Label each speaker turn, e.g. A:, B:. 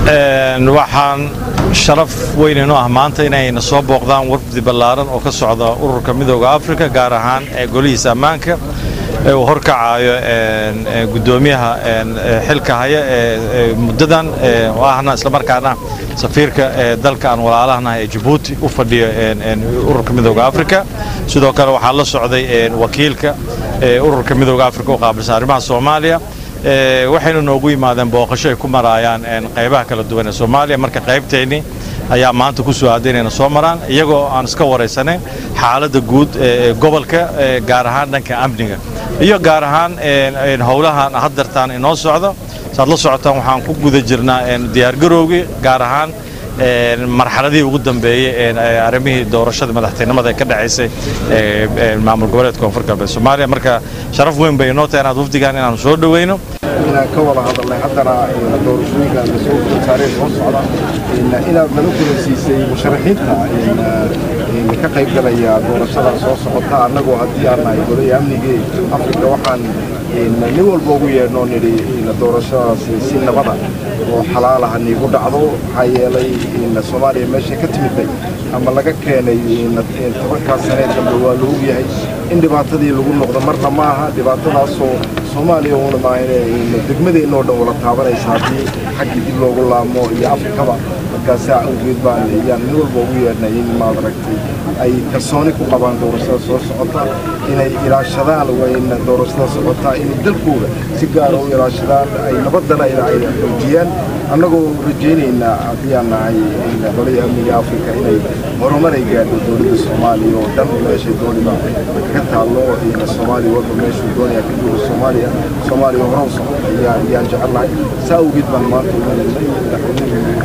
A: waxaan sharaf weyn inoo ah maanta inayna soo booqdaan wafdi ballaaran oo ka socda ururka midooda afrika gaar ahaan ee golihiisa ammaanka ee uu horkacayo guddoomiyaha xilka haya ee muddadan oo ahna islamarkaana safiirka ee dalka aan walaalahanahay ee jabuuti u fadhiyo ururka midooda afrika sidoo kale waxaa la socday wakiilka ururka midooda afrika u qaabilsan arrimaha soomaaliya waxaynu noogu yimaadeen booqasho ay ku maraayaan qaybaha kala duwan ee soomaaliya marka qaybteennii ayaa maanta ku soo aaday inayna soo maraan iyagoo aan iska waraysanayn xaaladda guud ee gobolka gaar ahaan dhanka amniga iyo gaar ahaan howlahan haddartaan inoo socdo saad la socotaan waxaan ku guda jirnaa diyaargarowgii gaar ahaan marxaladihii ugu dambeeyey arrimihii doorashada madaxtinimada ee ka dhacaysay maamul goboleedka koonfur galbeed soomaaliya marka sharaf weyn bay inoo tahay inaad wafdigan inaanu soo dhoweyno
B: inaan ka wada hadalnay haddana doorashooyinka lasoo taariikh soo socda inaad nala kulansiisay musharaxiinta ka qayb galaya doorashada soo socota annagoo haddii aan nahay golaya amnigii afrika waxaan nin walba ugu yeedhnoo nidhi doorashadaasi si nabada oo xalaalaha niigu dhacdo maxaa yeelay soomaaliya meeshay ka timidday ama laga keenay tobankaas sanee dambe waa la ogyahay in dhibaatadii lagu noqdo marna ma aha dhibaatadaasoo soomaaliya uuna maahan degmadeennoo dhan wala taabanaysa haddii xaggii dib loogu laamo iyo afrikaba markaasaa awgeed baan yaan nin walba ugu yeedhnay in maad aragtay ay kalsooni ku qabaan doorashada soo socota inay ilaashadaan wayna doorashada socotaa inay dalkooda si gaara u ilaashadaan ay nabaddana ay xoojiyaan annagoo rajaynaynaa haddii aan nahay qolaya amniga afrika inay horumar ay gaadho dowladda soomaaliya oo dhan meeshay dooniba kaga taallo soomaaliya walba meeshuu doonaya ka joogo soomaaliya soomaaliya hore u socota ayaan jecel lahay saa awgeed baan maanta ugu yeedhnay madaxweynuhu